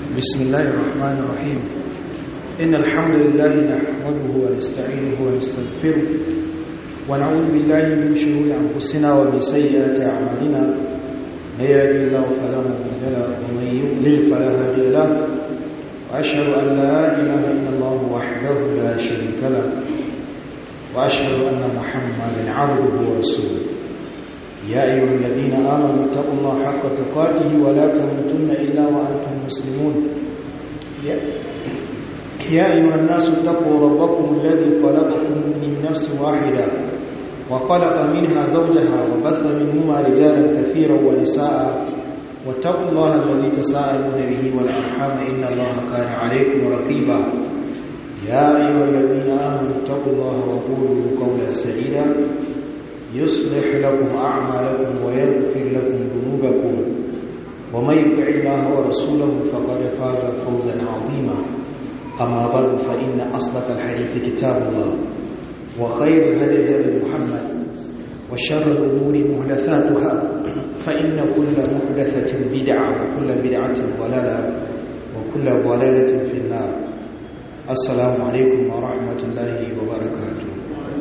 بسم الله الرحمن الرحيم إن الحمد لله نحمده ونستعينه ونستغفره ونعوذ بالله من شرور أنفسنا ومن سيئات أعمالنا من يهد الله فلا مضل له ومن يضلل فلا هادي له وأشهد أن لا إله إلا الله وحده لا شريك له وأشهد أن محمدا عبده ورسوله يا أيها الذين آمنوا اتقوا الله حق تقاته ولا تموتن إلا وأنتم مسلمون يا, يا أيها الناس اتقوا ربكم الذي خلقكم من نفس واحدة وخلق منها زوجها وبث منهما رجالا كثيرا ونساء واتقوا الله الذي تساءلون به والأرحام إن الله كان عليكم رقيبا يا أيها الذين آمنوا اتقوا الله وقولوا قولا سديدا يصلح لكم أعمالكم ويغفر لكم ذنوبكم ومن يطع الله ورسوله فقد فاز فوزا عظيما أما بعد فإن أصدق الحديث كتاب الله وخير هدي هدي محمد وشر الأمور محدثاتها فإن كل محدثة بدعة وكل بدعة ضلالة وكل ضلالة في النار السلام عليكم ورحمة الله وبركاته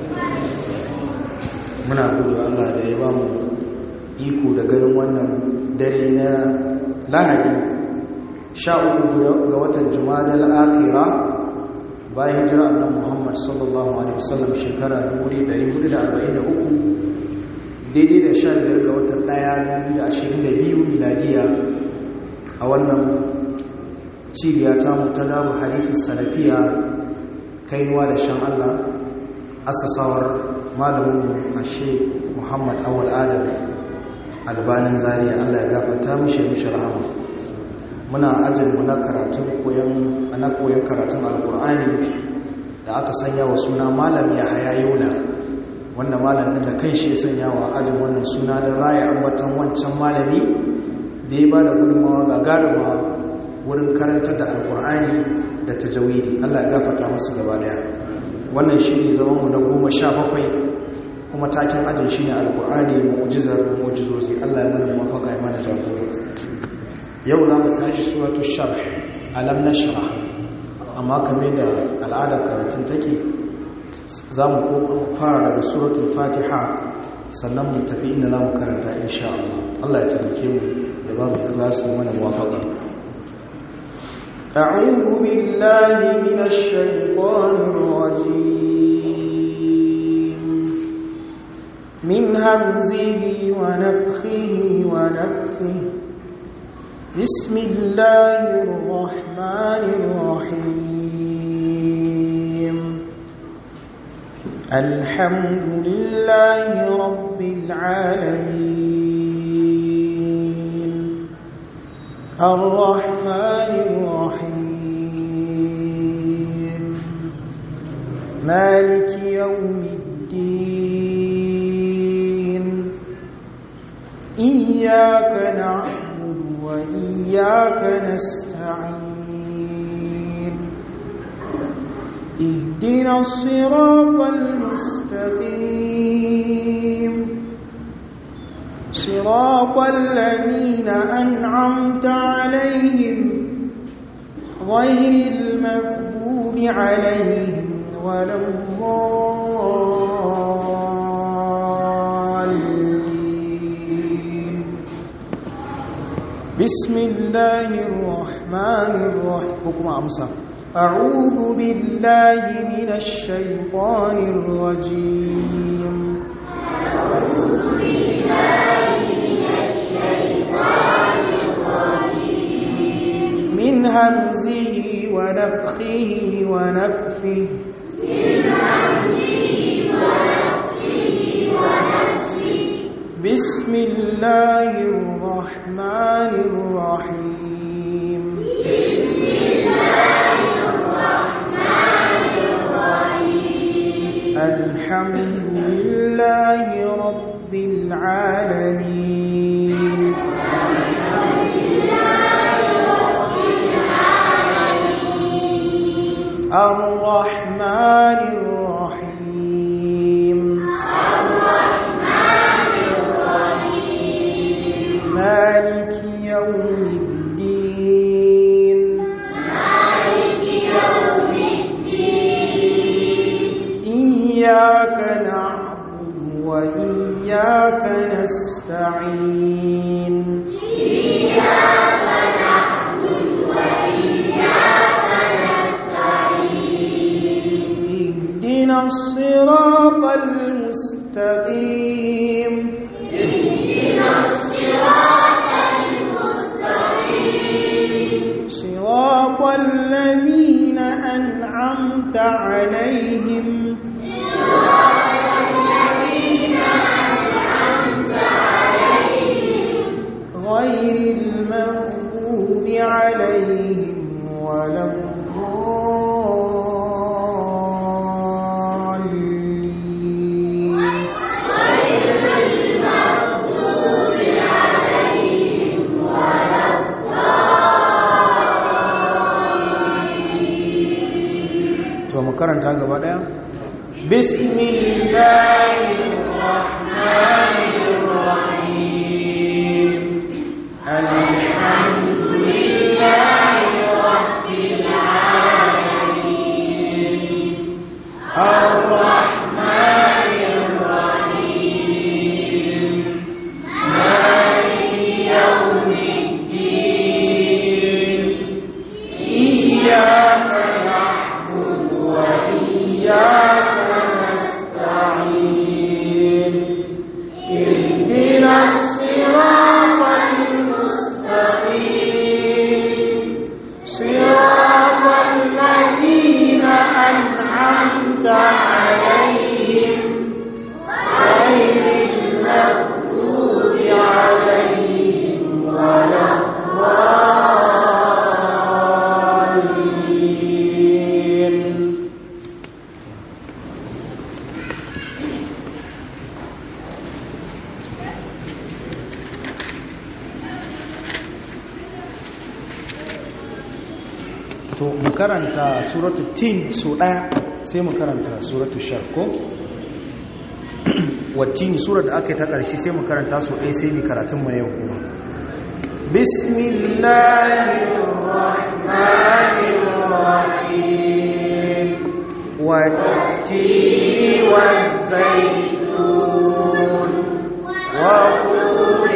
muna gudu Allah da ya ba mu iko da ganin wannan dare na lahadi sha uku ga watan jumada al'akira bayan hijira annan muhammad sallallahu alaihi wasallam shekara 1443 daidai da sha biyar ga watan daya da ashirin da biyu miladiya a wannan cibiya ta ta damu harifin salafiya kainuwa da shan Allah asasawar malamin ashe muhammad awal adam albanin zariya allah ya gafata mishi mishi rahama muna ajin mu na karatun koyon ana koyon karatun alkur'ani da aka sanya wa suna malam ya haya yola wanda malamin da kai shi sanya wa ajin wannan suna don raya ambatan wancan malami da ya ba da gudunmawa gagaruma wurin karantar da alkur'ani da tajawidi allah ya gafata musu gaba daya wannan shi ne zamanmu na goma sha bakwai kuma takin ajin shi ne alkur'ani mu'ujizar mu'ujizozi allah ya mana mafaka ya mana jagora yau za mu tashi suratu sharh alam nashra amma kamar da al'adar karatun take za mu fara daga suratul fatiha sannan mu tafi inda za mu karanta insha Allah Allah ya tabbake mu da ba mu ikhlasin mana muwafaqa أعوذ بالله من الشيطان الرجيم من همزه ونفخه ونفخه بسم الله الرحمن الرحيم الحمد لله رب العالمين الرحمن الرحيم مالك يوم الدين إياك نعبد وإياك نستعين اهدنا الصراط المستقيم صراط الذين أنعمت عليهم غير المغضوب عليهم ولا الضالين بسم الله الرحمن الرحيم أمسى أعوذ بالله من الشيطان الرجيم أعوذ بالله من الشيطان الرجيم من همزه ونفخه ونفثه من همزه ونفخه ونفثه بسم الله الرحمن الرحيم بسم الله الرحمن الرحيم الحمد لله رب العالمين الحمد لله رب العالمين الرحمن الرحيم الرحمن الرحيم مالك يوم الدين إياك نعبد وإياك نستعين إياك نعبد وإياك نستعين اهدنا الصراط المستقيم اهدنا الصراط المستقيم صراط الذين أنعمت عليهم صراط الذين أنعمت عليهم غير المغضوب عليهم ولا الضالين غير المغضوب عليهم ولا to mu karanta gaba daya bismillahirrahmanirrahim alhamdulillahi rabbil alamin arrahmanir rahim maliki yawmiddin iyyaka na'budu وإياك نستعين اهدنا الصراط المستقيم صراط الذين أنعمت عليهم غير المغضوب عليهم ولا الضالين to mu karanta suratu tin so daya sai mu karanta suratu shar ko wattini surar da aka yi ta ƙarshe sai mu karanta so ɗaya sai mu karatun mu ne kuma bismillahirrahmanirrahim wattini والزيتون وطور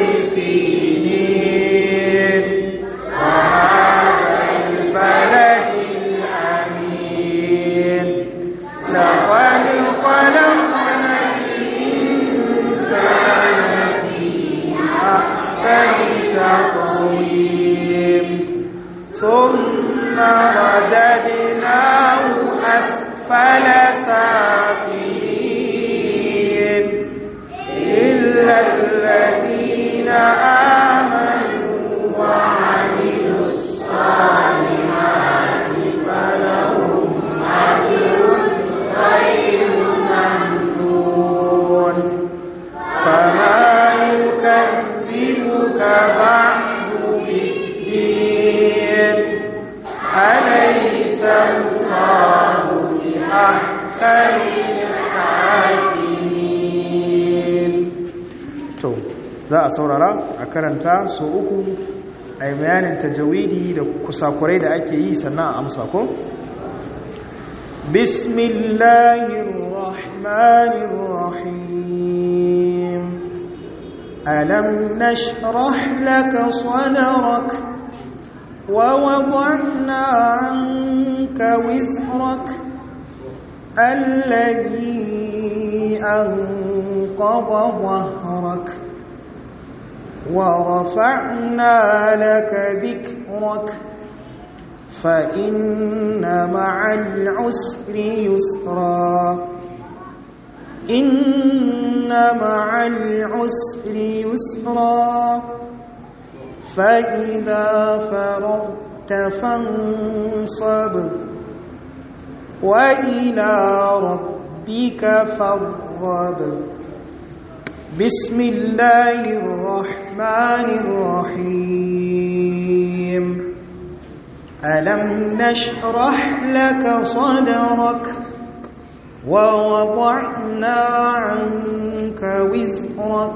سينين وهذا البلد الأمين لقد خلقنا الإنسان في أحسن تقويم ثم رددناه أسفل سافلين إلا الذين آمنوا وعملوا الصالحات فلهم أجر غير ممنون فما يكذبك بعد بالدين أليس الله بأحكم الحاكمين to za a saurara a karanta so uku a yi bayanin tajawidi da kusakurai da ake yi sannan a amsa ko bismillahirrahmanirrahim alam nashrah laka sadrak wa wada'na 'anka wizrak الذي أنقض ظهرك ورفعنا لك ذكرك فإن مع العسر يسرا إن مع العسر يسرا فإذا فرغت فانصب وإلى ربك فارغب بسم الله الرحمن الرحيم ألم نشرح لك صدرك ووضعنا عنك وزرك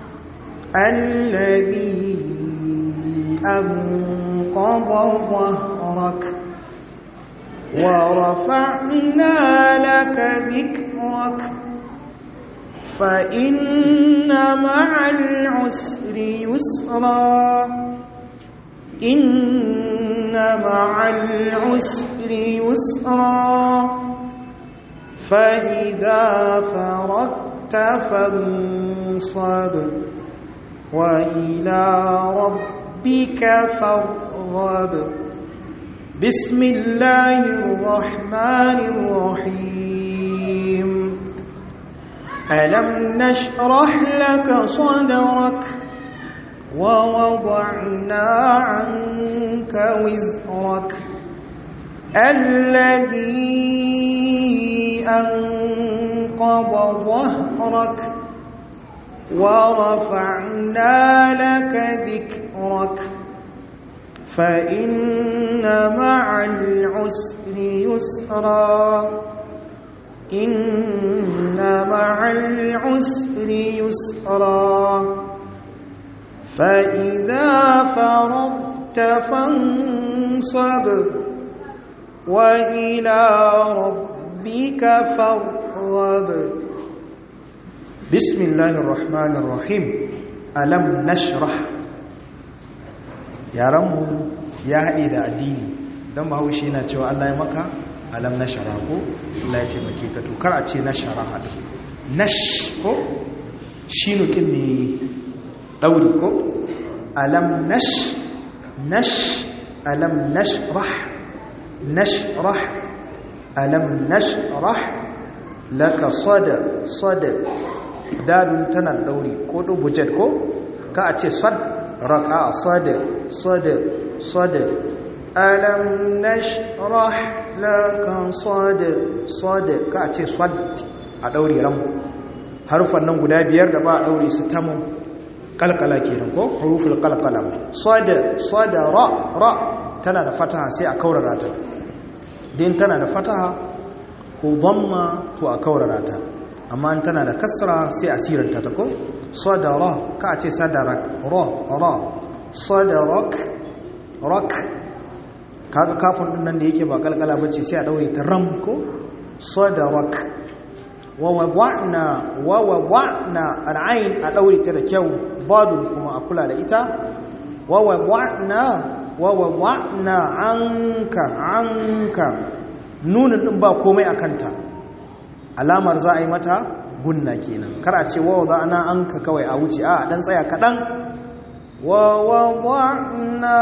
الذي أنقض ظهرك ورفعنا لك ذكرك فإن مع العسر يسرا إن مع العسر يسرا فإذا فرغت فانصب وإلى ربك فارغب بسم الله الرحمن الرحيم ألم نشرح لك صدرك ووضعنا عنك وزرك الذي أنقض ظهرك ورفعنا لك ذكرك فإن مع العسر يسرا إن مع العسر يسرا فإذا فرغت فانصب وإلى ربك فارغب بسم الله الرحمن الرحيم ألم نشرح yaranmu ya haɗe da addini don bahaushe na cewa Allah ya maka alam na shara ko Allah ya taimake ka to kar a ce na shara haɗu nash ko shi nukin ne ɗauri ko alam nash nash alam nashrah nashrah alam nashrah laka sada sada dadun tana ɗauri ko dubujet ko ka a ce sad raka sada sada sada alam nashrah laka sada sada ka a ce sad a ɗauri ran harufan nan guda biyar da ba a ɗauri su tamu kalkala kenan ko huruful kalkala sada sada ra ra tana da fataha sai a kaurara ta din tana da fataha ko dhamma to a kaurara ta amma in tana da kasra sai a siranta ta ko sadara ka ce sadarak ra ra sadarak rak kaga kafin din nan da yake ba kalkala bace sai a daure ta ram ko sadarak wa wada'na wa wada'na al'ain a daure ta da kyau badul kuma a kula da ita wa wada'na wa wada'na anka anka nunin din ba komai akanta alamar za a yi mata gunna kenan kar a ce wa wada'na anka kawai a wuce a dan tsaya kadan wa wada'na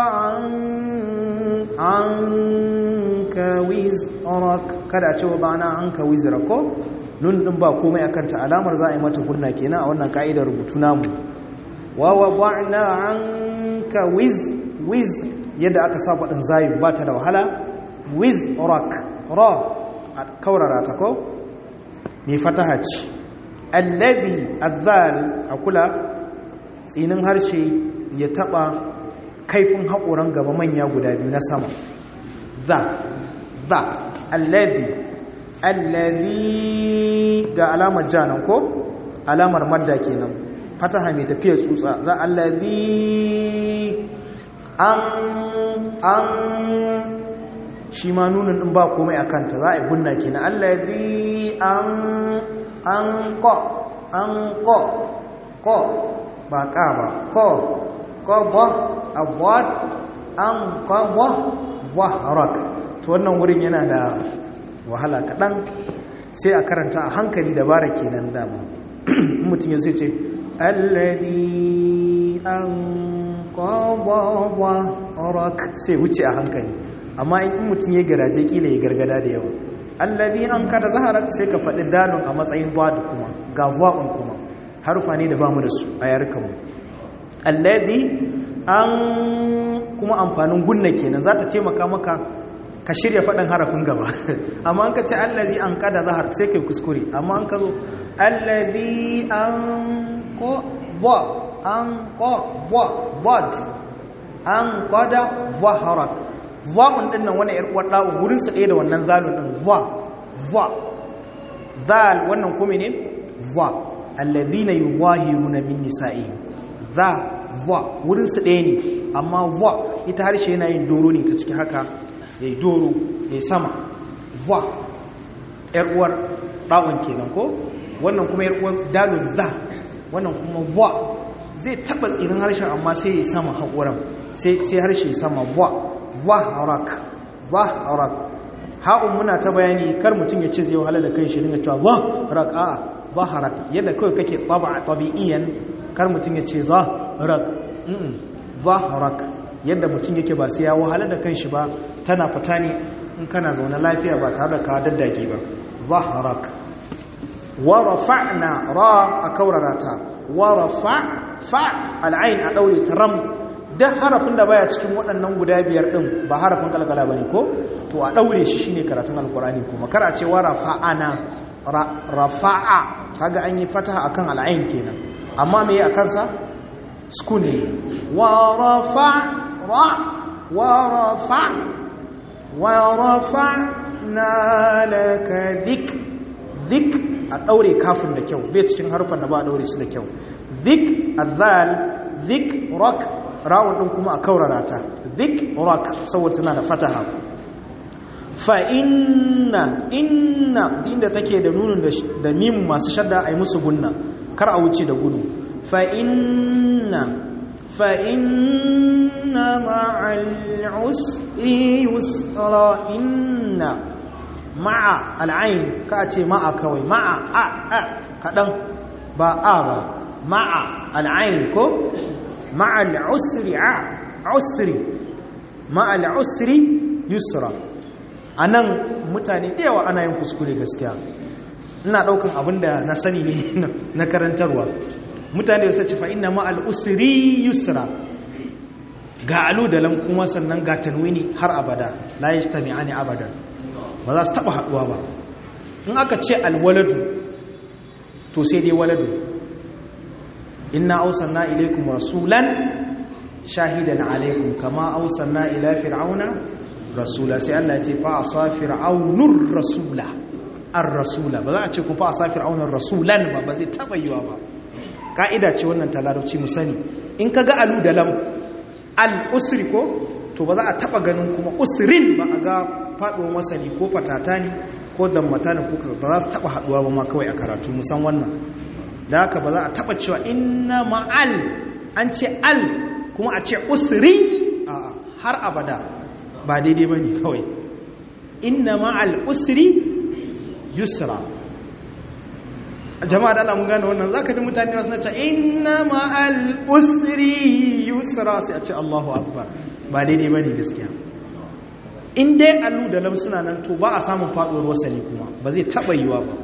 anka wizrak kada a ce wada'na anka wizrak ko nun din ba komai akan ta alamar za a yi mata gunna kenan a wannan ka'idar rubutu namu wa wada'na anka wiz wiz yadda aka sa faɗin zayi ba ta da wahala wiz rak ra a kaurara ta ko mai fataha ce alladhi azzal a kula tsinin harshe ya taba kaifin haƙoran gaba manya guda biyu na sama za za alladhi alladhi ga alamar janan ko alamar madda kenan fataha mai tafiyar tsutsa za alladhi an an shi ma nunin din ba komai a kanta za a yi gunna kenan alladhi an an ko an ko ko ba ka ba ko ko ba abwat an ko ba wahrak to wannan wurin yana da wahala kaɗan sai a karanta a hankali dabara kenan dama mutum ya zai ce alladhi an rak sai wuce a hankali amma in mutum ya garaje kila ya gargada da yawa alladhi an kada zaharak sai ka faɗi dalon a matsayin bad kuma ga va'un kuma harufa ne da bamu da su a yarukanmu alladhi an kuma amfanin gunna kenan za ta taimaka maka ka shirya faɗin harafin gaba amma an ka ce alladhi an kada zahar sai kai kuskure amma an ka zo alladhi an ko ba an ko ba bad an kwada zaharak va'un din nan wani yar uwar da'un wurin su ɗaya da wannan zalun din va va zal wannan kuma ne va alladhina yuwahiruna min nisa'i za va wurin su ɗaya ne amma va ita harshe yana yin doro ne ta ciki haka yayi doro ya sama va yar uwar ɗa'un kenan ko wannan kuma yar uwar dalun za wannan kuma va zai taba tsirin harshen amma sai ya sama haƙuran sai harshe sama va va rak va rak ha'un muna ta bayani kar mutum ya ce zai wahala da kai shi dinga cewa va rak a va rak yadda kawai kake taba tabi'iyan kar mutum ya ce za rak va rak yadda mutum yake ba sai ya wahala da kanshi ba tana fita ne in kana zaune lafiya ba tare da ka daddage ba ظهرك ورفعنا را أكورراتا ورفع فع العين أدولي ترم da harafin da baya cikin waɗannan guda biyar ɗin ba harafin kalkala ba ne ko to a ɗaure shi shine karatun alkurani kuma kar a ce wa rafa'ana rafa'a kaga an yi fataha akan al'ain kenan amma me a kansa sukun ne wa rafa ra wa rafa wa rafa na laka zik zik a ɗaure kafin da kyau bai cikin harfan da ba a ɗaure su da kyau zik azal zik rock rawun ɗin kuma a kaurara ta zik rock saboda tana da fataha fa inna inna inda take da nunin da mimu masu shadda a yi musu gunna kar a wuce da gudu fa inna fa inna ma'al usri yusra inna ma'a al'ain ka ce ma'a kawai ma'a a a kaɗan ba a ba ma'a al'ain ko ma'a al'usri a usri ma'a al'usri yusra a nan mutane da yawa ana yin kuskure gaskiya ina ɗaukan abin da na sani ne na karantarwa mutane da sace fa inna ma'a al'usri yusra ga alu da lam kuma sannan ga tanwini har abada la yajtami'ani abadan ba za su taba haduwa ba in aka ce alwaladu to sai dai waladu inna ausanna ilaikum rasulan shahidan alaikum kama ausanna ila fir'auna rasula sai Allah ya ce fa asa fir'aunur rasula ar-rasula ba za a ce ku fa asa fir'aunur rasulan ba ba zai taba yiwa ba ka'ida ce wannan ta larabci mu sani in kaga alu da lam al-usri ko to ba za a taba ganin kuma usrin ba a ga faɗuwar wasani ko fatata ne ko dammata ne ko ba za su taɓa haɗuwa ba ma kawai a karatu musan wannan da haka ba za a taɓa cewa inna ma'al an ce al kuma a ce usri a har abada ba daidai ba ne kawai inna ma'al usri yusra jama'a da Allah mun gane wannan zaka ji mutane wasu na ce inna ma'al usri yusra sai a ce Allahu akbar ba daidai ba ne gaskiya in dai allu da lam suna nan to ba a samun faduwar wasali kuma ba zai taba yiwa ba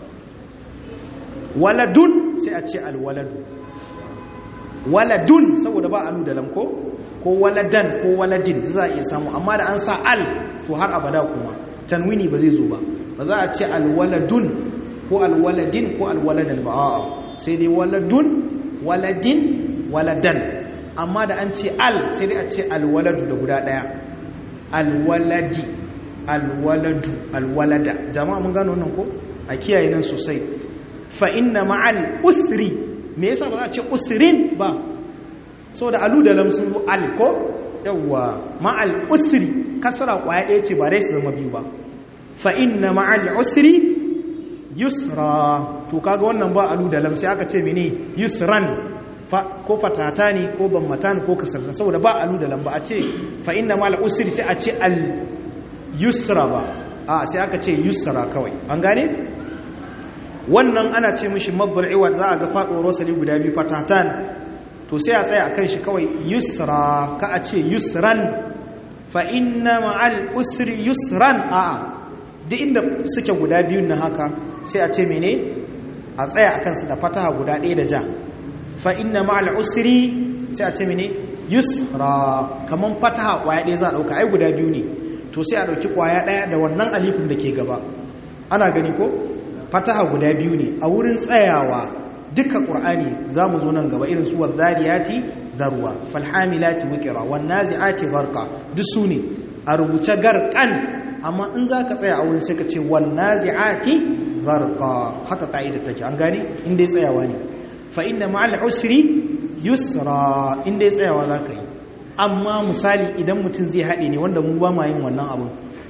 waladun sai a ce alwaladu waladun saboda ba allu da lam ko ko waladan ko waladin za a iya samu amma da an sa al to har abada kuma tanwini ba zai zo ba ba za a ce alwaladun ko alwaladin ko alwaladan ba a'a sai dai waladun waladin waladan amma da an ce al sai dai a ce alwaladu da guda daya alwaladi alwaladu alwalada jama'a mun gano wannan ko a kiyaye nan sosai fa inna ma'al usri me yasa ba za a ce usrin ba saboda alu da lam sun al ko yawa ma'al usri kasra kwaya ɗaya ce ba dai su zama biyu ba fa inna ma'al usri yusra to kaga wannan ba alu da lam sai aka ce mene yusran ko fatata ne ko bammata ne ko kasarta saboda ba alu da lamba a ce fa inna mal usri sai a ce al yusra ba a sai aka ce yusra kawai an gane wannan ana ce mishi mabbal iwad za a ga faɗo rosali guda biyu fatatan to sai a tsaya akan shi kawai yusra ka a ce yusran fa inna ma'al usri yusran a duk inda suke guda biyun na haka sai a ce mene a tsaya akan su da fataha guda ɗaya da ja fa inna ma'al usri sai a ce mene yusra kaman fataha kwaya ɗaya za a ɗauka ai guda biyu ne to sai a ɗauki kwaya ɗaya da wannan alifin da ke gaba ana gani ko fataha guda biyu ne a wurin tsayawa duka ƙur'ani za mu zo nan gaba irin su wadhariyati darwa falhamilati wikira wannazi'ati gharqa duk su ne a rubuce garqan amma in za ka tsaya a wurin sai ka ce wannazi'ati gharqa haka ka'idar take an gane in dai tsayawa ne fa inna ma'al usri yusra inda ya tsayawa za ka yi amma misali idan mutum zai haɗe ne wanda mu ba ma yin wannan abin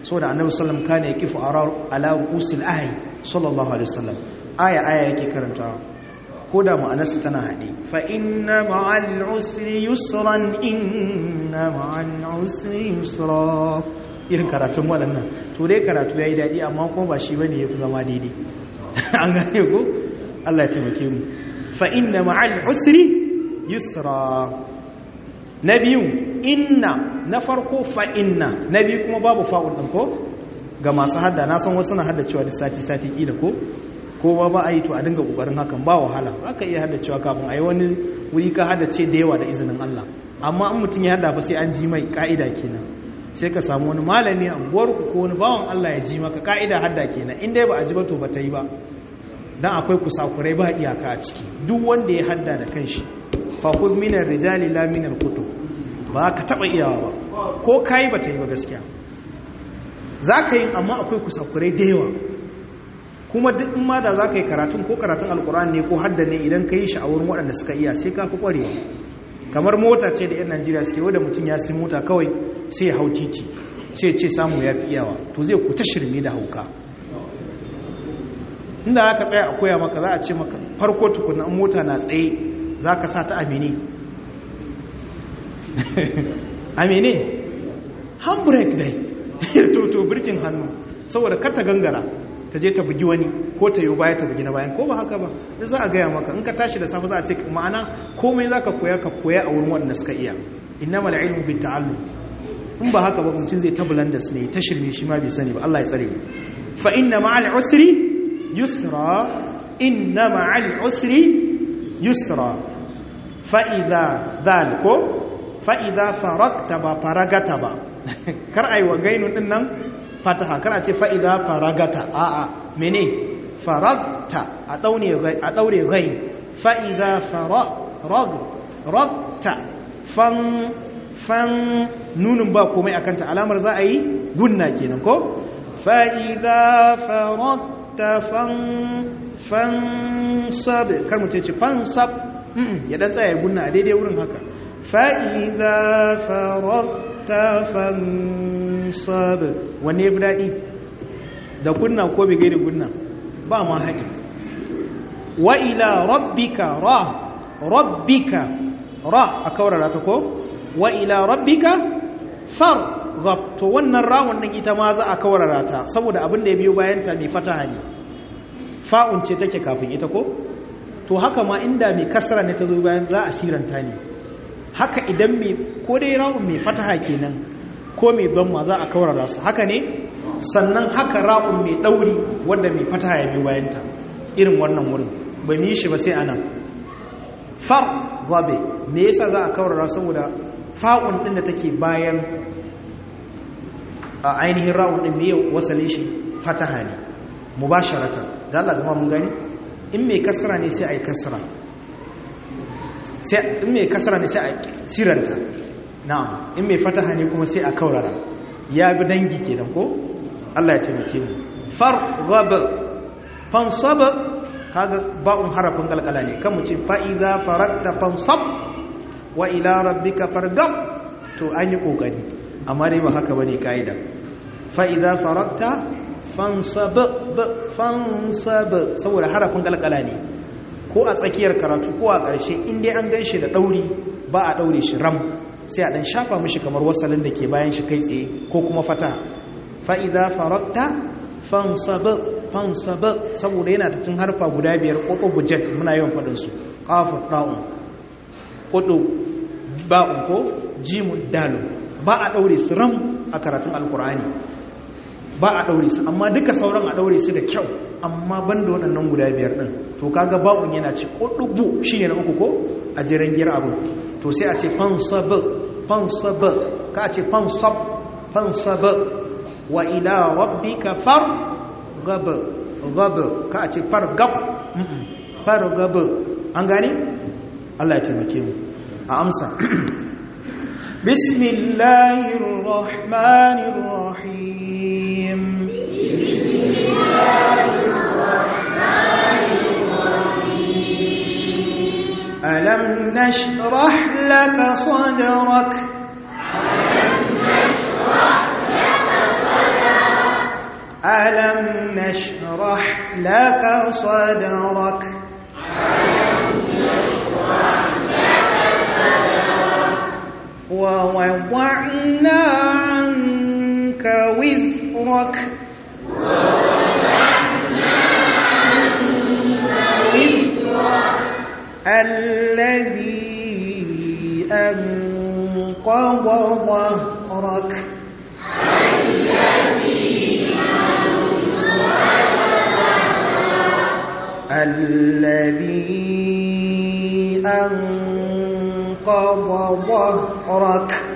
saboda annabi sallam kana yaqifu ala usul ayi sallallahu alaihi wasallam aya aya yake karantawa ko da ma'anarsa tana haɗe fa inna ma'al usri yusran inna ma'al usri yusra irin karatun waɗannan to dai karatu yayi daɗi amma kuma ba shi bane yafi zama daidai an gane ko Allah ya taimake mu fa inna ma'al usri yusra na biyu inna na farko fa inna na biyu kuma babu fa'ul ɗin ko ga masu hadda na san wasu na hadda cewa da sati-sati ƙila ko ko ba ba a yi to a dinga ƙoƙarin hakan ba wahala aka iya hadda cewa kafin a yi wani wuri ka hadda ce da yawa da izinin Allah amma an mutum ya hadda ba sai an ji mai ƙa'ida kenan sai ka samu wani malami a unguwarku ko wani bawan Allah ya ji maka ƙa'ida hadda kenan in dai ba a ji ba to ba ta yi ba dan akwai kusakurai ba iyaka a ciki duk wanda ya hadda da kanshi fakud minar rijali la minar kutu ba ka taba iyawa ba ko kayi ba ta yi ba gaskiya za ka yi amma akwai kusakurai da yawa kuma duk in ma da za ka yi karatun ko karatun alkur'an ne ko hadda ne idan ka yi shi a wurin waɗanda suka iya sai ka fi ƙwarewa kamar mota ce da 'yan najeriya suke wadda mutum ya sai mota kawai sai ya hau titi sai ce samu ya fi iyawa to zai ku ta shirme da hauka inda aka tsaya a koya maka za a ce maka farko tukunan mota na tsaye za ka sa ta amini amini handbrake dai to birkin hannu saboda kar ta gangara ta je ta bugi wani ko ta yi baya ta bugi na bayan ko ba haka ba da za a gaya maka in ka tashi da safe za a ce ma'ana komai za ka koya ka koya a wurin waɗanda suka iya inna mala ilmu bi ta'allu in ba haka ba mutum zai ta bulandas ne ta shirme shi ma bai sani ba Allah ya tsare mu fa inna ma'al usri yusra inna ma'al usri yusra fa idza dhal ko fa idza farakta ba faragata ba kar ai wa gainun din nan fataha kar a ce fa idza faragata a a mene faragta a daure a daure gain fa idza farag ragta fan fan nunin ba komai akan ta alamar za a yi gunna kenan ko fa idza faragta fan fansab kar mu ce fansab ya dan tsaya gunna a daidai wurin haka fa idza faragta fansab wanne ya fi daɗi da kunna ko bai gaida gunna ba ma haɗi wa ila rabbika ra rabbika ra a kaurara ta ko wa ila rabbika far to wannan ra wannan ita ma za a kaurara ta saboda abin da ya biyo bayanta mai fataha ne fa'un ce take kafin ita ko to haka ma inda mai kasra ne ta zo bayan za a siranta ne haka idan mai ko dai ra'un mai fataha kenan ko mai ma za a kaurara su haka ne sannan haka ra'un mai ɗauri wanda mai fataha ya biyo bayanta irin wannan wurin ba mu yi shi ba sai anan far gabe me yasa za a kaurara saboda fa'un din da take bayan a ainihin ra'un din me wasale shi fataha ne mubasharatan da Allah zama mun gani in mai kasra ne sai a yi kasra in mai kasra ne sai a siranta na'am in mai fataha ne kuma sai a kaurara ya bi dangi kenan ko Allah ya taimake mu farghab fansab kaga ba'un harafin kalkala ne kan mu ce fa idza farakta fansab wa ila rabbika farghab to an yi kokari amma dai ba haka bane kaida fa idza farakta fansab fansab saboda harafin kalkala ne ko a tsakiyar karatu ko a ƙarshe in dai an ganshi da dauri ba a daure shi ram sai a dan shafa mishi kamar wasalin da ke bayan shi kai tsaye ko kuma fata fa idza farakta fansab fansab saboda yana da tun harfa guda biyar qoto bujet muna yawan fadin su qafun da'un qoto ba'un ko jimun dalu ba a daure su ram a karatun alqur'ani ba a ɗaure su amma duka sauran a ɗaure su da kyau amma ban da waɗannan guda biyar ɗin to kaga ba'un yana ci ƙuɗubu shi ne na uku ko a jiran gira abu to sai a ce fansab fansab ka a ce fansab fansab wa ila rabbika far gab gab ka a ce far gab far gab an gane Allah ya taimake mu a amsa bismillahir rahmanir rahim ألم نشرح لك صدرك ألم نشرح لك صدرك نشرح لك صدرك ووضعنا عنك وزرك الذي أنقض ظهرك الذي أنقض ظهرك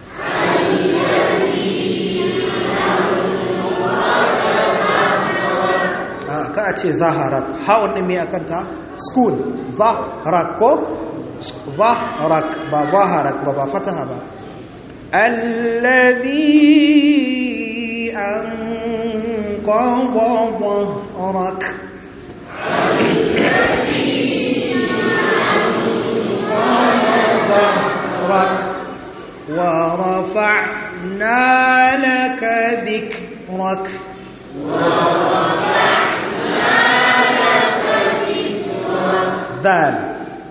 ka a ce zaharak hawan ɗin mai akanta school zaharak ko zaharak ba zaharak ba ba fataha ba alladhi an qadha dhahrak ورفعنا لك ذكرك ذال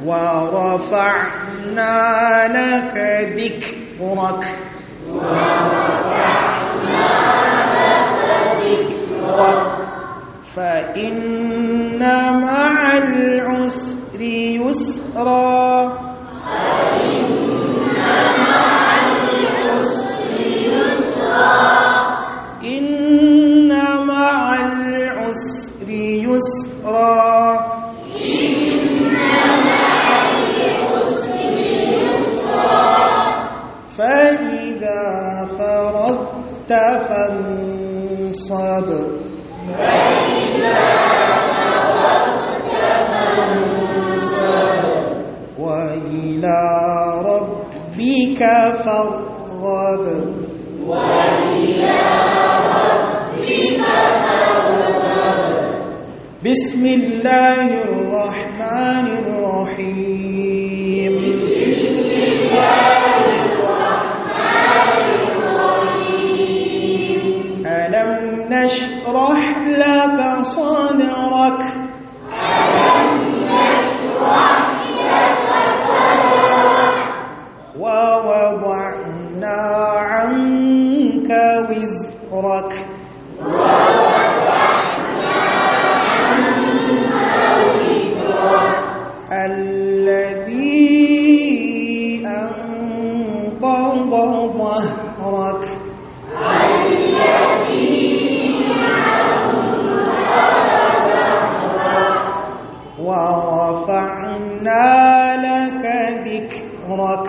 ورفعنا لك ذكرك فإن مع العسر يسرا إن مع العسر يسرا فإذا فرغت فانصب وإلى ربك فارغب بسم الله الرحمن الرحيم ألم نشرح لك صدرك ووضعنا عنك وزرك الذي أنقض ظهرك ورفعنا لك ذكرك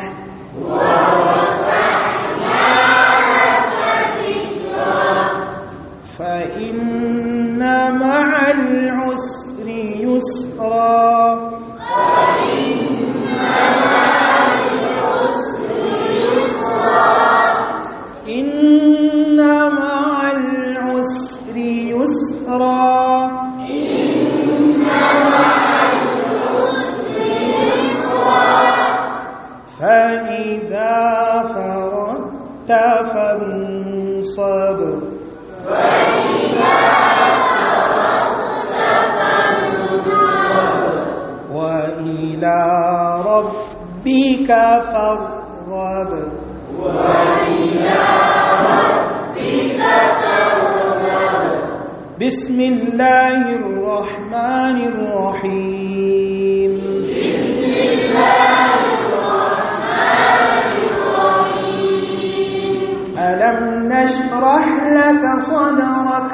فإن مع العسر يسرا إن مع العسر يسرا فإذا فرغت فانصب وإلى ربك فارغب بسم الله الرحمن الرحيم ألم نشرح لك صدرك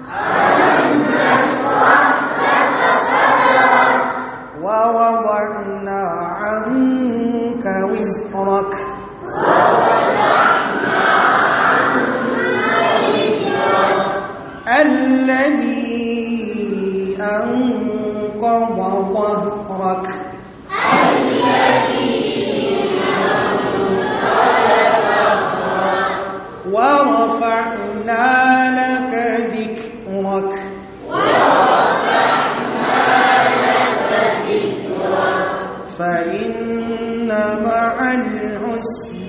ووضعنا عنك وزرك الذي أنقض ظهرك ورفعنا لك ذكرك فإن مع العسر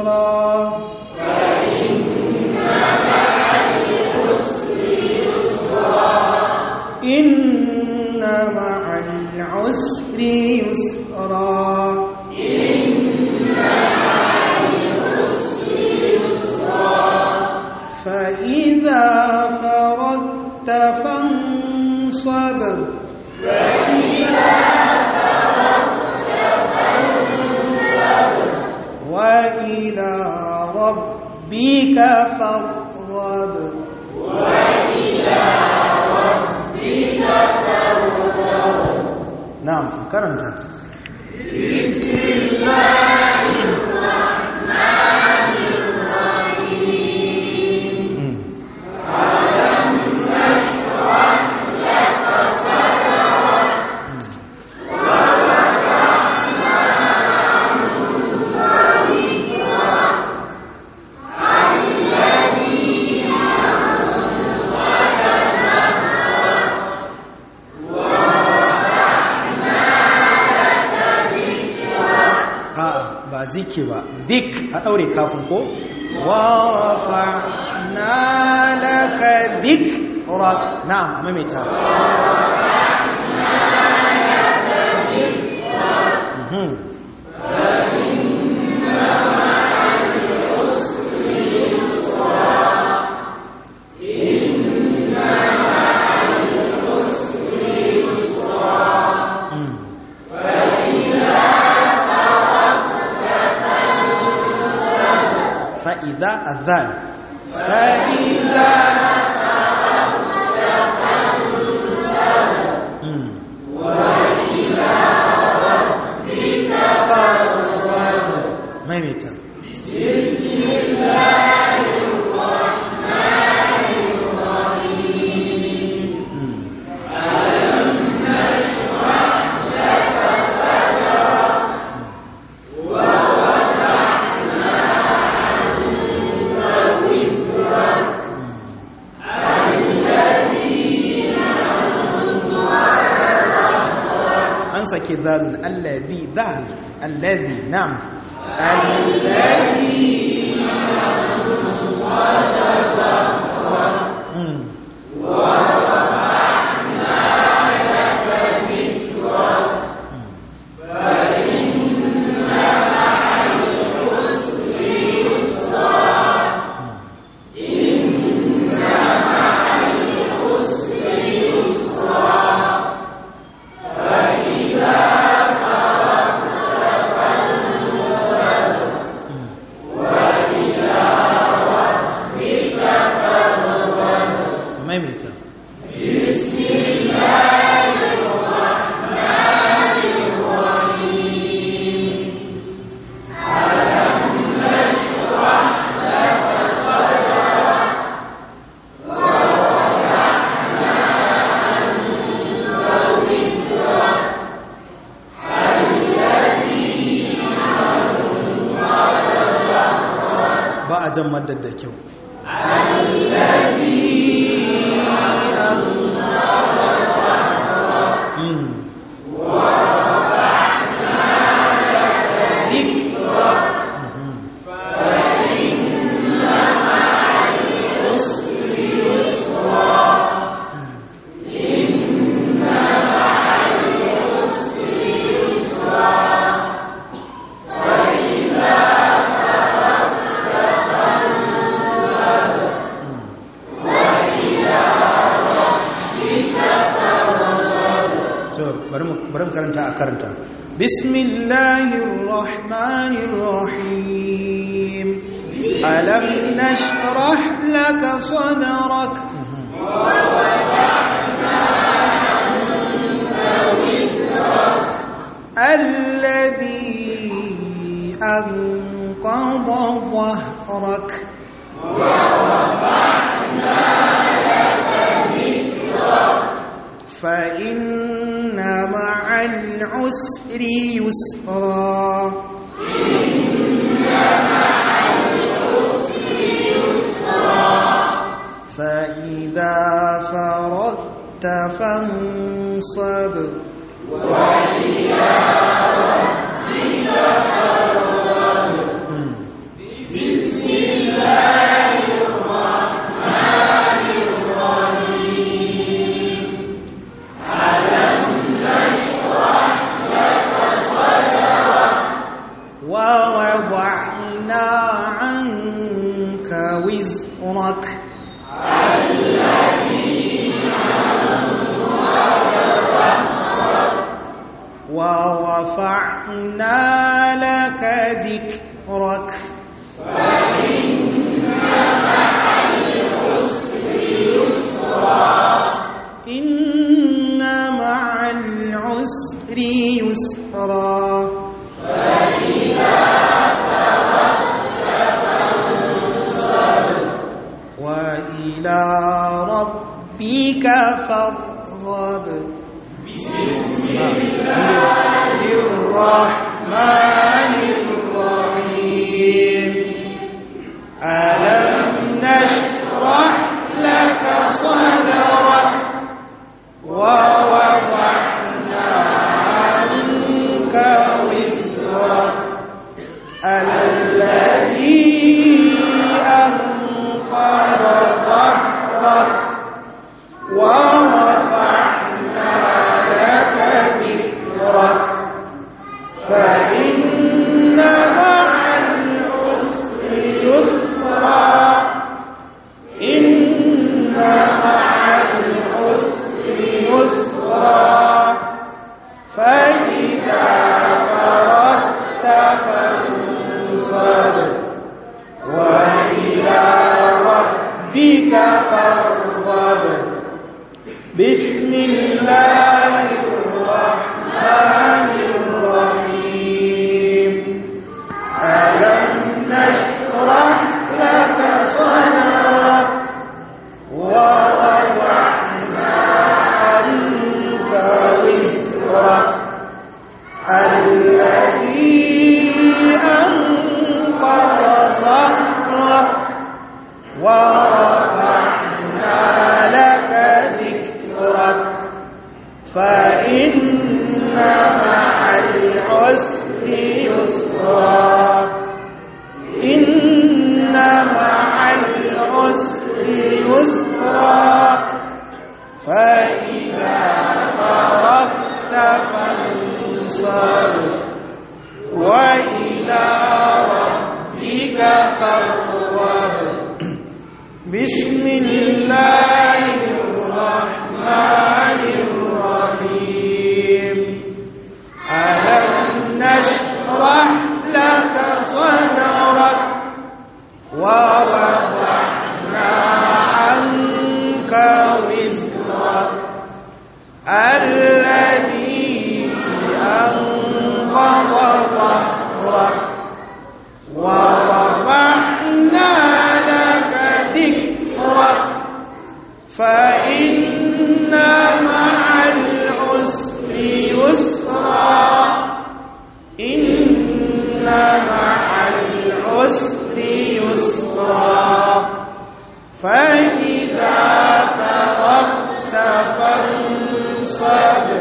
يسرا وإلى ربك فارغب نعم كرمت a ba ziki ba dik a ɗaure kafin ko warafa na laka dik ra na'am a maimaita Mhm. Mm. فإذا أذان فإذا مم. ما يميتا مم. an sake zalun allazi zal allazi nam allazi Mm. maimaita ba a jan maddar da kyau Mm. ذكرى مهم. to bari mu bari mu karanta a karanta bismillahir rahmanir rahim alam nashrah laka sadrak الذي أنقض ظهرك فإن مع العسر يسرا فإذا فرغت فانصب ووضعنا عنك وزرك ورفعنا لك ذكرك وإلى ربك فارغب بسم الله الرحمن الرحيم ألم نشرح لك صدرك ووضعنا عنك وزرك الذي أنقض ظهرك ورفعنا لك ذكرك فإن مع العسر يسرا إن مع العسر يسرا فإذا فرغت فانصب وإلى ربك فارغب بسم الله الرحمن الرحيم ألم نشرح لك صدرك ووضعنا عنك وزرك الذي أنقض ظهرك ورفعنا لك ذكرك فإن مع العسر يسرا إن مع العسر يسرا فإذا فرغت فانصب وإلى ربك فارغب بسم الله الرحمن الرحيم ألم نشرح لك صدرك ووضعنا عنك وزرك الذي أنقض ظهرك ورفعنا لك ذكرك فإن مع العسر يسرا إن مع العسر يسرا فإذا فرغت فانصب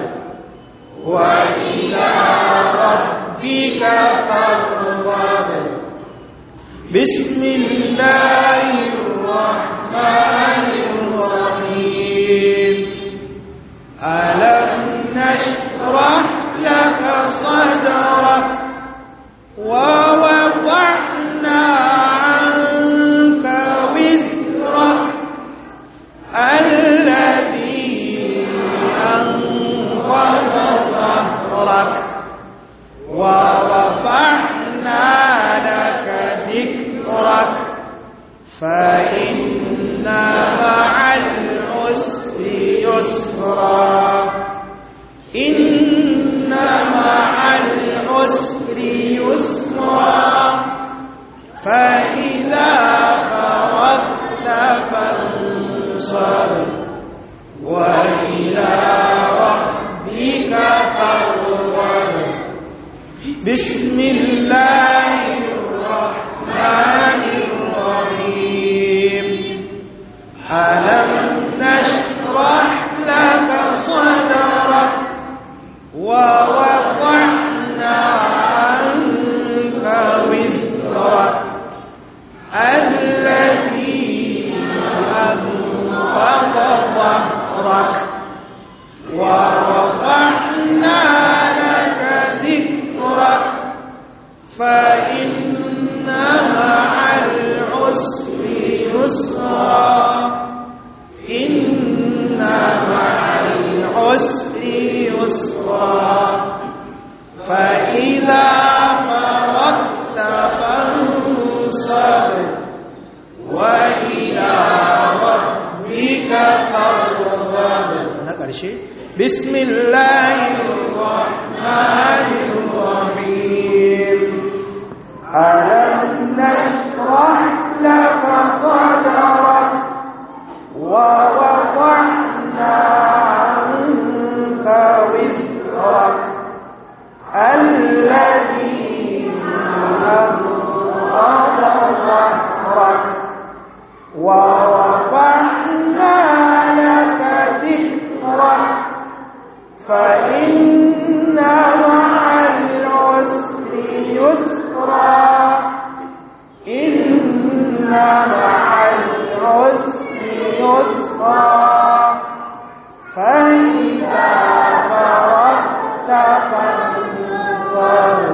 وإلى ربك فارغب بسم الله الرحمن الرحيم ألم نشرح لك صدرك ووضعنا عنك وزرك الذي أنقض ظهرك ورفعنا لك ذكرك فإن مع العسر يسرا إن مع العسر يسرا فإذا فرغت فانصب وإلى ربك فارغب بسم الله الرحمن الرحيم ألم نشرح لك صدرك ووضعنا عنك وزرك الذي أنقض ظهرك ورفعنا لك ذكرك فإن مع العسر يسرا إن مع العسر يسرا فإذا فرغت فانصب وإلى ربك فارغب نقرشي بسم الله الرحمن الرحيم ألم نشرح لك صدرك ورفعنا لك ذكرك فإن مع العسر يسرا إن مع العسر يسرا فإذا فرغت فانصر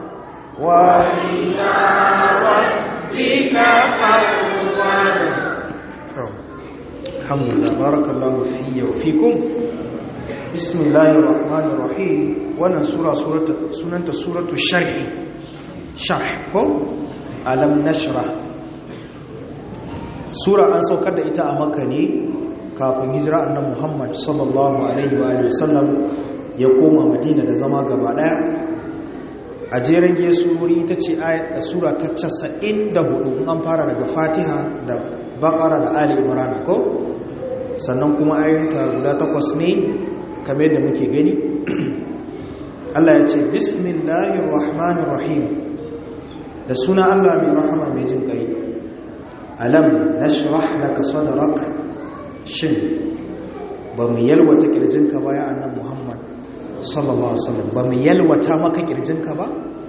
وإلى ربك فارغب الحمد لله بارك الله في وفيكم بسم الله الرحمن الرحيم wannan sura sunanta suratu sharhi sharh ko alam nashrah sura an saukar da ita a makka ne kafin hijira annabi Muhammad sallallahu alaihi wa alihi wasallam ya koma Madina da zama gaba daya a jeren surori ita ce sura ta 94 an fara daga Fatiha da Baqara da Ali Imran ko sannan kuma ayyuka guda takwas ne kamar da muke gani Allah ya ce bismillahir rahmanir rahim da suna Allah mai rahama mai jin kai alam nashrah laka sadrak shin ba mu yalwata kirjinka ba ya annan Muhammad sallallahu alaihi wasallam ba mu yalwata maka kirjinka ba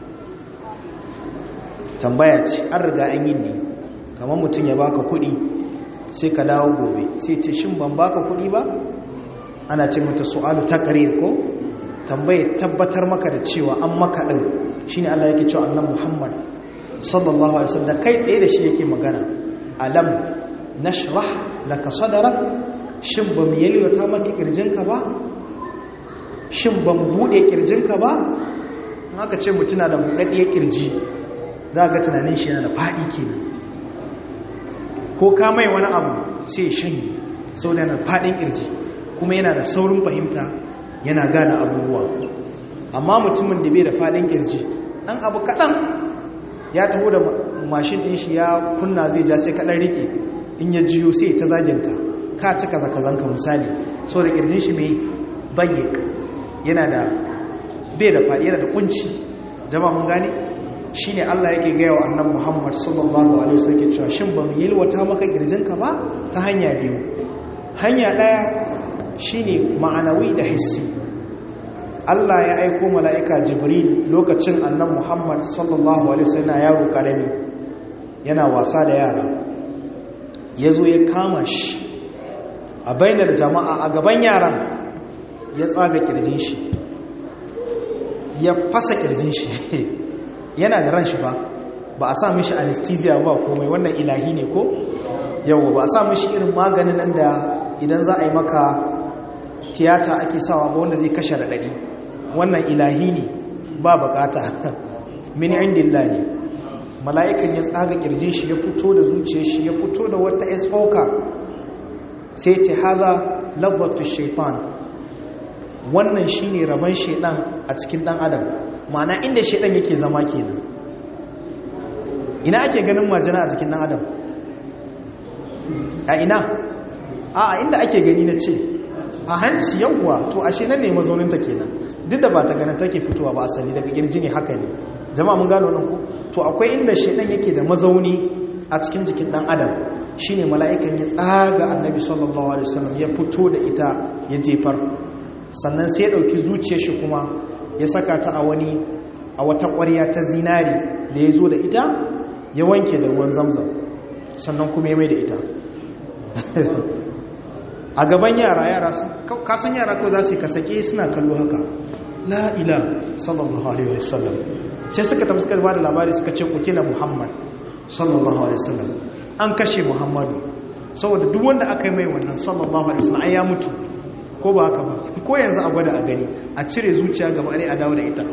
tambaya ce an riga an yi ne kamar mutum ya baka kuɗi sai ka dawo gobe sai ce shin ban baka kuɗi ba ana ce mata su'alu taqrir ko tambaye tabbatar maka da cewa an maka din shine Allah yake cewa annabi Muhammad sallallahu alaihi wasallam kai tsaye da shi yake magana alam nashrah laka sadrak shin ba mu yalwata maka kirjinka ba shin ba mu bude kirjinka ba in aka ce mutuna da buɗaɗɗiyar kirji za ga tunanin shi yana da faɗi kenan ko ka mai wani abu sai shanye sau da yana faɗin kirji kuma yana da saurin fahimta yana gane abubuwa amma mutumin da bai da faɗin kirji ɗan abu kaɗan ya taho da mashin ɗin shi ya kunna zai ja sai kaɗan riƙe in ya jiyo sai ta zaginka ka ci kaza kazanka misali sau da kirjin shi mai bayyik yana da bai da faɗi yana da kunci jama mun gane shi ne Allah yake gaya wa annan Muhammad sallallahu alaihi wasallam ke cewa shin ba mu yalwata maka kirjinka ba ta hanya biyu hanya ɗaya shine ma'anawi da hissi Allah ya aiko mala'ika Jibril lokacin annan Muhammad sallallahu alaihi wasallam yaro karami yana wasa da yara ya zo ya kama shi a bainar jama'a a gaban yaran ya tsaga kirjin shi ya fasa kirjin shi yana da ran shi ba ba a sa mishi anesthesia ba komai wannan ilahi ne ko yau ba a sa mishi irin maganin nan da idan za a yi maka tiyata ake sawa ba wanda zai kashe raɗaɗi wannan ilahi ne ba bukata mini indillah ne mala'ikan ya tsaga kirjin shi ya fito da zuciya shi ya fito da wata esfoka sai ce haza lagwatu shaitan wannan shine rabon shaitan a cikin dan adam ma'ana inda shaitan yake zama kenan ina ake ganin majina a cikin dan adam a ina a inda ake gani na ce a hanci yawwa to ashe nan ne mazauninta kenan duk da ba ta ganin take fitowa ba asali daga kirji ne haka ne jama'a mun gano nan ko to akwai inda shaitan yake da mazauni a cikin jikin dan adam shine mala'ikan ya tsaga annabi sallallahu alaihi wasallam ya fito da ita ya jefar sannan sai ya dauki zuciyar shi kuma ya saka ta a wani a wata ƙwarya ta zinari da ya zo da ita ya wanke da ruwan zamzam sannan kuma ya mai da ita a gaban yara yara kasan yara kawai za su yi kasake suna kallo haka la'ila sallallahu alaihi wasallam sai suka tafi suka ba da labari suka ce kutila muhammad sallallahu alaihi wasallam an kashe muhammadu saboda duk wanda aka yi mai wannan sallallahu alaihi wasallam ai ya mutu ko ba haka ba ko yanzu a gwada a gani a cire zuciya gaba ɗaya a dawo da ita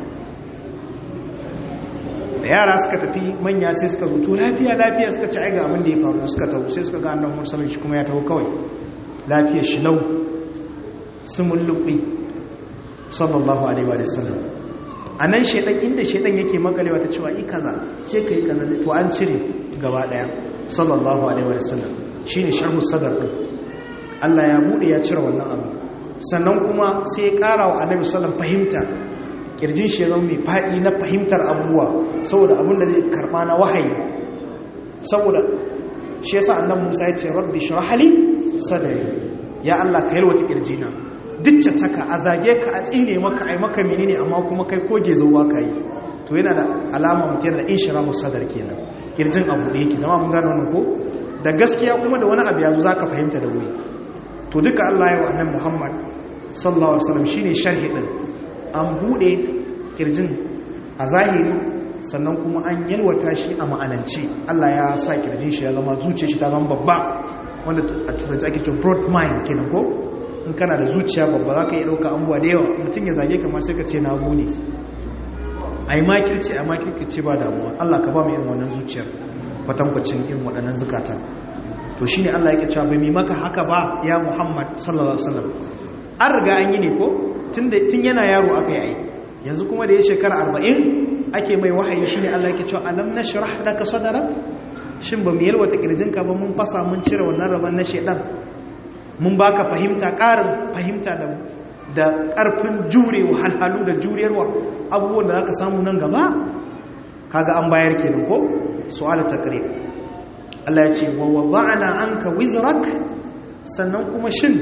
da yara suka tafi manya sai suka rutu lafiya lafiya suka ci aiga abin da ya faru suka taho sai suka ga annabi mursalin shi kuma ya taho kawai lafiyar shi lau sumun lubi sallallahu alaihi wa sallam a nan shaidan inda shaidan yake makalewa ta cewa yi kaza ce ka yi kaza to an cire gaba daya sallallahu alaihi wa sallam shine sharhu sadar din Allah ya bude ya cire wannan abu sannan kuma sai ya kara wa annabi sallallahu fahimta kirjin shi ya zama mai faɗi na fahimtar abubuwa saboda abin da zai karɓa na wahayi saboda shi yasa annabi Musa ya ce rabbi shrah li sadri ya Allah ka yalwata kirjina duk taka a zage ka a tsine maka ai maka menene amma kuma kai koge zuwa kai to yana da alama mutum da inshirahu sadar kenan kirjin abu da yake zama mun gano wannan ko da gaskiya kuma da wani abu yazo zaka fahimta da wuri to duka Allah ya wa annabi Muhammad sallallahu alaihi wasallam shine sharhi din an bude kirjin a zahiri sannan kuma an yalwata shi a ma'anance Allah ya sa kirjin shi ya zama zuciyar shi ta zama babba wanda a turanci ake cewa broad mind kenan ko in kana da zuciya babba za ka iya ɗauka abubuwa da yawa mutum ya zage kama sai ka ce na gode a yi makirci a makirci ba damuwa Allah ka ba mu irin wannan zuciyar kwatankwacin irin waɗannan zukatan to shine Allah yake cewa bai mi maka haka ba ya Muhammad sallallahu alaihi wasallam an riga an yi ne ko tun yana yaro aka yi ai yanzu kuma da ya shekara arba'in ake mai wahayi shine Allah yake cewa alam nashrah laka sadrak shin ba mu yalwata kirjinka ba mun fasa mun cire wannan rabon na shedan mun baka fahimta ƙarin fahimta da da ƙarfin jure wahalhalu da juriyarwa abubuwan da zaka samu nan gaba kaga an bayar kenan ko su'alu taqrib Allah ya ce wa wada'na anka wizrak sannan kuma shin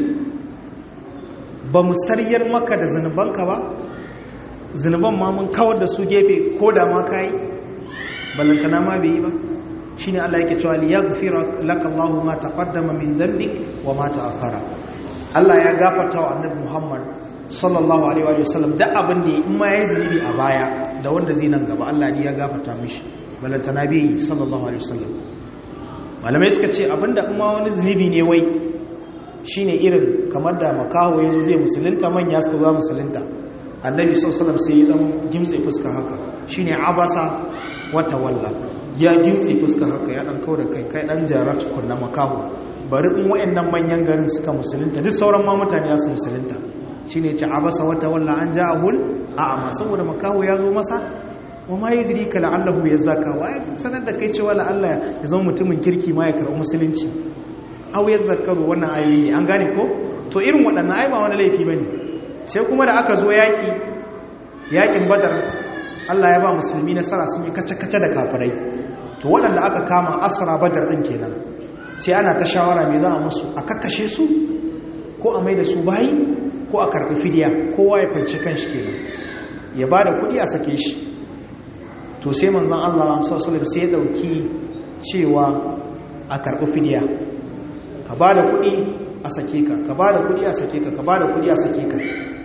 ba mu sariyar maka da zanubanka ba zanuban ma mun kawar da su gefe ko da ma kai ballantana ma bai yi ba shine Allah yake cewa liyaghfira laka Allahu ma taqaddama min dhanbik wa ma ta'akhkhara Allah ya gafarta wa Annabi Muhammad sallallahu alaihi wa sallam da abin da in ma yayi zunubi a baya da wanda zai nan gaba Allah ne ya gafarta mishi balanta nabi sallallahu alaihi wa sallam malamai suka ce abinda in ma wani zunubi ne wai shine irin kamar da makaho yazo zai musulunta manya suka zo musulunta Annabi sallallahu alaihi wa sallam sai ya dan gimtse fuska haka shine abasa wa tawalla ya gintse fuska haka ya dan kawo da kai kai dan jara tukunna makaho bari in wayannan manyan garin suka musulunta duk sauran ma mutane ya su musulunta shine ce abasa wata walla an ja'ahul a'ama saboda makaho ya zo masa wa ma yadrika la'allahu yazaka wa sanar da kai cewa la Allah ya zama mutumin kirki ma ya karɓi musulunci aw yadhakkaru wannan ayoyi an gane ko to irin waɗannan ai ba wani laifi bane sai kuma da aka zo yaki yakin badar Allah ya ba musulmi nasara sun yi kace-kace da kafirai to waɗanda aka kama asra badar ɗin kenan sai ana ta shawara mai za a musu a kakkashe su ko a mai da su bayi ko a karɓi fidiya kowa ya fanci kan shi kenan ya ba da kuɗi a sake shi to sai manzan Allah sassalim sai ya ɗauki cewa a karɓi fidiya ka ba da kuɗi a sake ka ka ba da kuɗi a sake ka ka ba da kuɗi a sake ka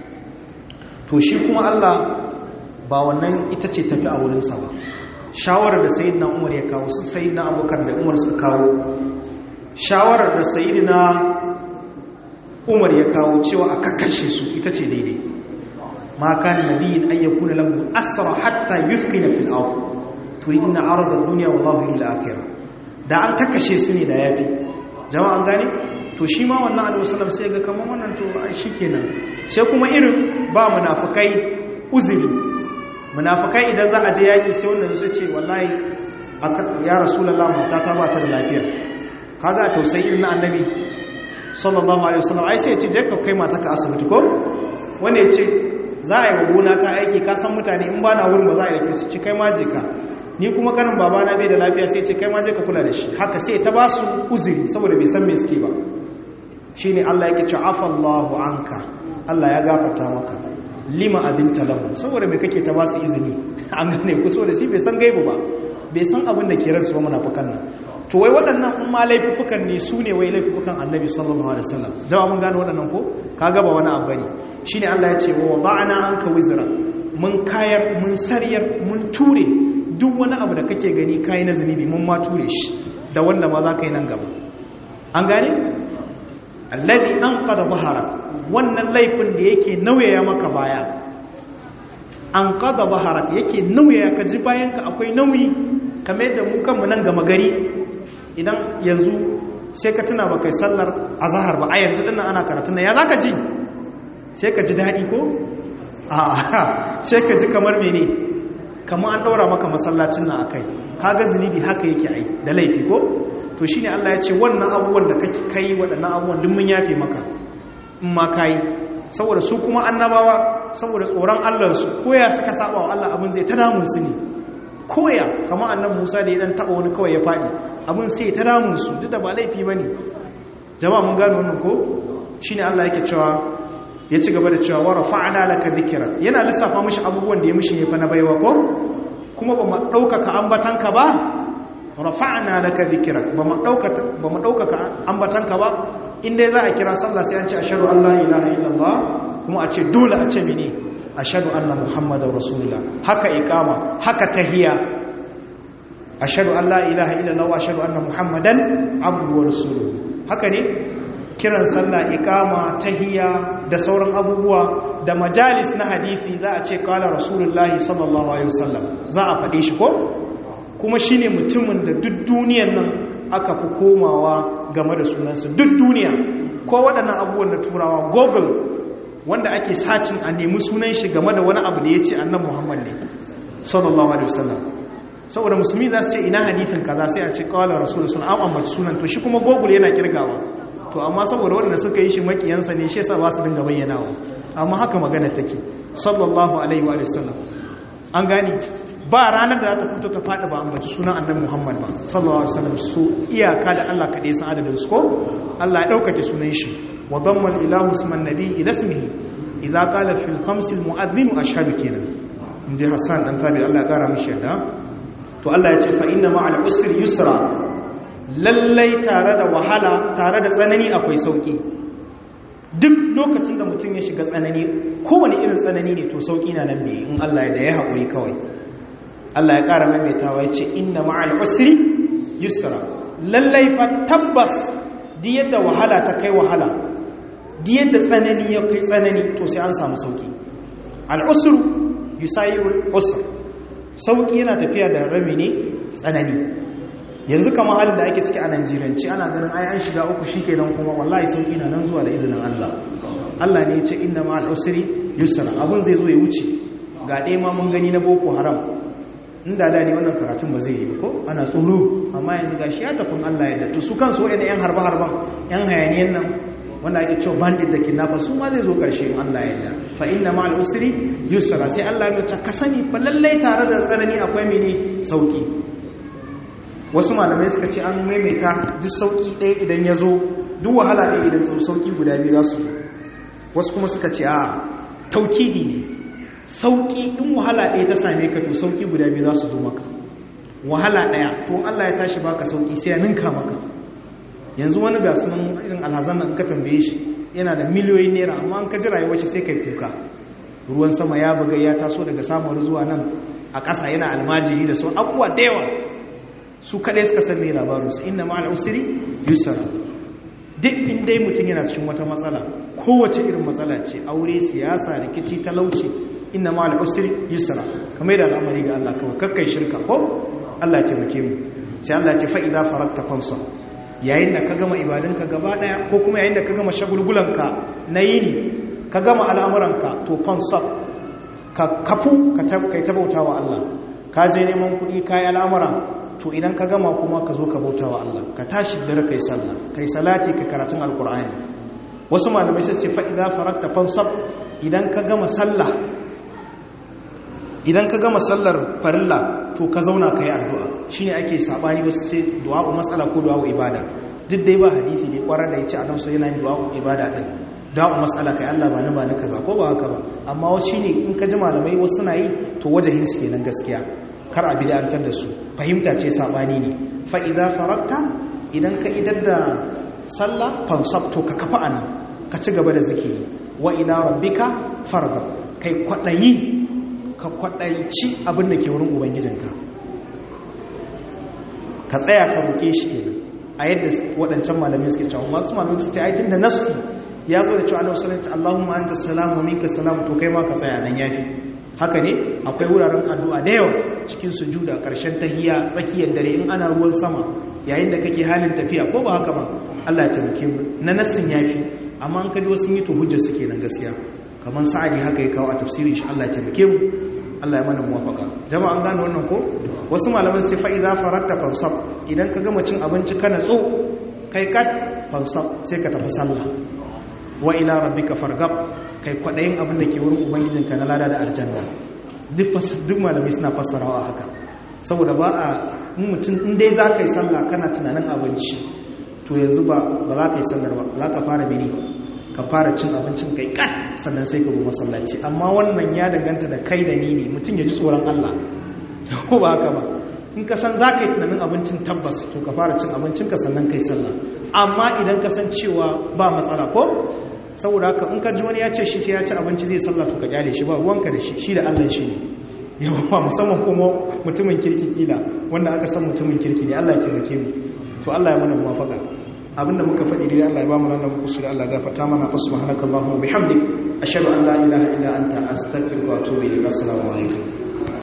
to shi kuma Allah ba wannan ita ce tafi a wurinsa ba shawarar da sayidina umar ya kawo su sayidina abokan da umar suka kawo shawarar da sayidina umar ya kawo cewa a kakkashe su ita ce daidai ma kan nabiyin an yakuna lahu asra hatta yufqina fil ard turidina arada ad-dunya wallahu lil akhirah da an kakkashe su ne da yafi jama'an gane to shi ma wannan alaihi wasallam sai ga kaman wannan to shikenan sai kuma irin ba munafikai uzuri munafikai idan za a je yaki sai wannan su ce wallahi ya rasulullah mata ta ba ta da lafiya kaga tausayi na annabi sallallahu alaihi wasallam ai sai ya ce je ka kai mata ka asibiti ko wanda ya ce za a yi wa gona ta aiki ka san mutane in ba na wurin ba za a yi su ci kai ma je ka ni kuma kanin baba na bai da lafiya sai ce kai ma je ka kula da shi haka sai ta ba su uzuri saboda bai san me suke ba shine Allah yake ce afallahu anka Allah ya gafarta maka lima abinta lahu saboda me kake ta ba su izini an gane ku saboda shi bai san gaibu ba bai san abin da ke ransu ba munafikan nan to wai waɗannan in ma laifukan ne su ne wai laifukan annabi sallallahu alaihi wasallam jama'a mun gane waɗannan ko kaga ba wani abu bane shine Allah ya ce wa wada'na anka wizra mun kayar mun sariyar mun ture duk wani abu da kake gani kai na zunubi mun ma ture shi da wanda ma za ka yi nan gaba an gane alladhi anqada dhahrak wannan laifin da yake nauyaya maka baya anqada dhahrak yake nauyaya ka ji bayan ka akwai nauyi kamar yadda mu kanmu nan gama gari idan yanzu sai ka tuna ba kai sallar azhar ba a yanzu dinnan ana karatu nan ya zaka ji sai ka ji dadi ko a sai ka ji kamar mene kamar an daura maka masallacin nan akai kaga zunubi haka yake ai da laifi ko to shine Allah ya ce wannan abubuwan da kake kai waɗannan abubuwan duk mun yafe maka in ma kai saboda su kuma annabawa saboda tsoron Allah su koya suka saba wa Allah abin zai ta damun su ne koya kamar annabi Musa da ya dan taba wani kawai ya fadi abin sai ta damun su duk da ba laifi bane jama'a mun gano wannan ko shine Allah yake cewa ya ci gaba da cewa wa rafa'na laka dhikra yana lissafa mishi abubuwan da ya mishi ne fa na baiwa ko kuma ba mu daukaka ambatanka ba rafa'na laka dhikra ba mu daukaka ba mu daukaka ambatanka ba inda za a kira sallah sai an ce ashhadu an la ilaha illallah kuma a ce dole a ce mene ashhadu anna muhammadar rasulullah haka iqama haka tahiyya ashhadu an la ilaha illallah wa ashhadu anna muhammadan abduhu wa rasuluhu haka ne kiran sallah iqama tahiyya da sauran abubuwa da majalis na hadisi za a ce kala rasulullahi sallallahu alaihi wasallam za a faɗe shi ko kuma shine mutumin da duk duniyar nan aka fi komawa game da sunansa duk duniya ko waɗannan abubuwan da turawa google wanda ake sacin a nemi sunan shi game da wani abu da ya ce annan muhammad ne sallallahu alaihi wasallam saboda musulmi za su ce ina hadithin kaza sai a ce kawai rasulun sun an ambaci sunan to shi kuma google yana kirgawa to amma saboda waɗanda suka yi shi makiyansa ne shi yasa ba su dinga bayyanawa amma haka magana take sallallahu alaihi wa sallam an gani ba ranar da za ta fito ta faɗi ba ambaci sunan annabi Muhammad ba sallallahu alaihi wasallam su iyaka da Allah kaɗai san adadin su ko Allah ya ɗaukake sunan shi wa dhamma ilahu isman nabi ila ismihi idza qala fil khams al mu'adhdhin ashhadu kenan inji Hassan dan Thabit Allah ya kara mishi yadda to Allah ya ce fa inna ma'al usri yusra lallai tare da wahala tare da tsanani akwai sauki duk lokacin da mutum ya shiga tsanani kowane irin tsanani ne to sauki na nan ne in Allah ya da ya haƙuri kawai Allah ya ƙara maimaitawa ya ce inna ma'al usri yusra lallai fa tabbas di yadda wahala ta kai wahala di yadda tsanani ya kai tsanani to sai an samu sauki al-usru yusayiru usr sauki yana tafiya da rami ne tsanani yanzu kama halin da ake ciki a Najeriyanci ana ganin ai an shiga uku shikenan kuma wallahi sauki na nan zuwa da izinin Allah Allah ne ya ce inna ma'al usri yusra abun zai zo ya wuce ga ɗaya ma mun gani na boko haram inda da ne wannan karatun ba zai yi ko ana tsoro amma yanzu gashi ya tafin Allah ya to su kansu waɗanda yan harba harban yan hayaniyan nan wanda ake cewa bandit da kidnapper su ma zai zo karshe in Allah ya yarda fa inna ma'al usri yusra sai Allah ya ce ka sani fa lallai tare da tsanani akwai mene sauki wasu malamai suka ce an maimaita duk sauki ɗaya idan ya zo duk wahala ɗaya idan zo sauki guda biyu za su wasu kuma suka ce a taukidi ne sauki in wahala ɗaya ta same ka to sauki guda biyu za su zo maka wahala ɗaya to Allah ya tashi baka sauki sai ya ninka maka yanzu wani ga sunan irin alhazan nan ka tambaye shi yana da miliyoyin naira amma an ka ji rayuwar shi sai kai kuka ruwan sama ya buga ya taso daga samuwar zuwa nan a ƙasa yana almajiri da sauran abubuwa da yawa su kaɗai suka san mai labarinsu inda ma'al usiri yusra duk inda mutum yana cikin wata matsala kowace irin matsala ce aure siyasa rikici talauci inda ma'al usiri yusra kamar da al'amari ga Allah kawai kakkai shirka ko Allah ya taimake mu sai Allah ya ce fa idza farakta fansa yayin da ka gama ibadunka gaba daya ko kuma yayin da ka gama shagulgulanka na yini ka gama al'amuranka to fansa ka kafu ka kai tabautawa Allah ka je neman kuɗi kayi al'amura to idan ka gama kuma ka zo ka bauta wa Allah ka tashi dare kai sallah kai salati ka karatun alkur'ani wasu malamai sai ce fa idza farakta fansab idan ka gama sallah idan ka gama sallar farilla to ka zauna kai addu'a shine ake sabani wasu sai du'a'u mas'ala ko du'a'u ibada duk dai ba hadisi dai kwarar da yace annabi sai yana yin du'a'u ibada din du'a'u mas'ala kai Allah ba ni ba ni kaza ko ba haka ba amma wasu shine in ka ji malamai wasu suna yi to wajahin su kenan gaskiya kar a bid'antar da su fahimta ce sabani ne fa idza farakta idan ka idar da sallah fansab to ka kafa ana ka ci gaba da zikiri wa ila rabbika farghab kai kwadayi ka kwadayici abin da ke wurin ubangijinka ka tsaya ka roke shi kenan a yadda waɗancan malamai suke cewa masu malamai suke aitin da nasu ya zo da cewa Allah sallallahu alaihi Allahumma anta salam wa minka salam to kai ma ka tsaya nan yafi haka ne akwai wuraren addu'a da yawa cikin sujuda ƙarshen tahiya tsakiyar dare in ana ruwan sama yayin da kake halin tafiya ko ba haka ba Allah ya taimake mu na nassin yafi amma an kaji wasu yi to hujjar su kenan gaskiya kamar sa'adi haka ya kawo a tafsirin shi Allah ya taimake mu Allah ya mana muwafaka jama'a an gane wannan ko wasu malaman su ce fa idza farakta fansab idan ka gama cin abinci ka natso kai kat fansab sai ka tafi sallah wa ila rabbika fargab kai kwadayin abin da ke wurin ubangijinka na lada da aljanna duk duk malamai suna fassarawa haka saboda ba a mutum in dai za ka yi sallah kana tunanin abinci to yanzu ba za ka yi sallar ba za ka fara biri ka fara cin abincin kai kat sannan sai ka zo masallaci amma wannan ya danganta da kai da ni ne mutum ya ji tsoron Allah ko ba haka ba in ka san za ka yi tunanin abincin tabbas to ka fara cin abincin ka sannan kai sallah amma idan ka san cewa ba matsala ko saboda haka in ka ji wani ya ce shi sai ya ci abinci zai sallah to ka kyale shi ba ruwanka da shi shi da Allah shi ne yawa musamman kuma mutumin kirki kila wanda aka san mutumin kirki ne Allah ya taimake mu to Allah ya mana muwafaka abinda muka faɗi dai Allah ya ba mu nan muku da Allah gafarta mana fa subhanakallahumma bihamdik ashhadu an la ilaha illa anta astaghfiruka wa atubu ilaik assalamu alaikum